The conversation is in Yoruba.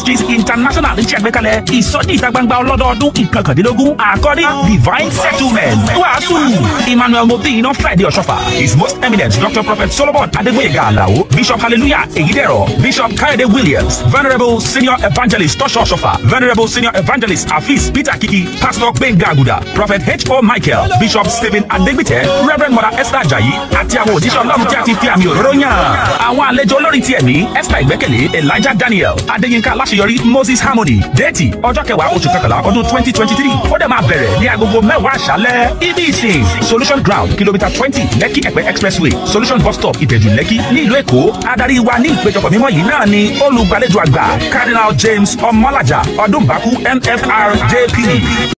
ministries international ń ṣàgbékalẹ̀ ìsọjí ìta gbangba ọlọ́dọọdún ìkọkàndínlógún àkọ́rí divine settlement wàásù emmanuel mobina friday ọ̀ṣọ́fà his most eminent dr prophet solomon adégbòyèga alao bishop hallelujah èyídẹ̀rọ̀ bishop káyọ̀dé williams venerable senior evangelist tọ́ṣọ̀ ọ̀ṣọ́fà venerable senior evangelist afis peter kiki pastor gbẹ̀ngà àgùdà prophet h.o michael bishop stephen adegbite reverend mother esther ajayi àti àwọn òjíṣẹ́ ọlọ́run tí a ti fi àmì òróró yàn. àwọn àlejò olórin ti ẹ̀mí esther ìgbẹ́kẹ̀lé elijah daniel adéyínká aláṣeyọrí moses harmony déètì ọjọ́ kẹwàá oṣù kọkànlá ọdún twenty twenty three ó dẹ̀ máa bẹ̀rẹ̀ ní agogo mẹ́wàá àṣálẹ́ ibi ìsìn solution ground kìlómítà twenty lẹ́kì ẹ̀pẹ́ expressway solution bus stop ìbẹ̀jú lẹ́kì ní ìlú èkó adarí wa ní ìpéjọpọ̀ mímọ́ yìí náà ni olùgbàlejò àgbà cardinal james ọmọlájà ọdúnbàkú mfr jp.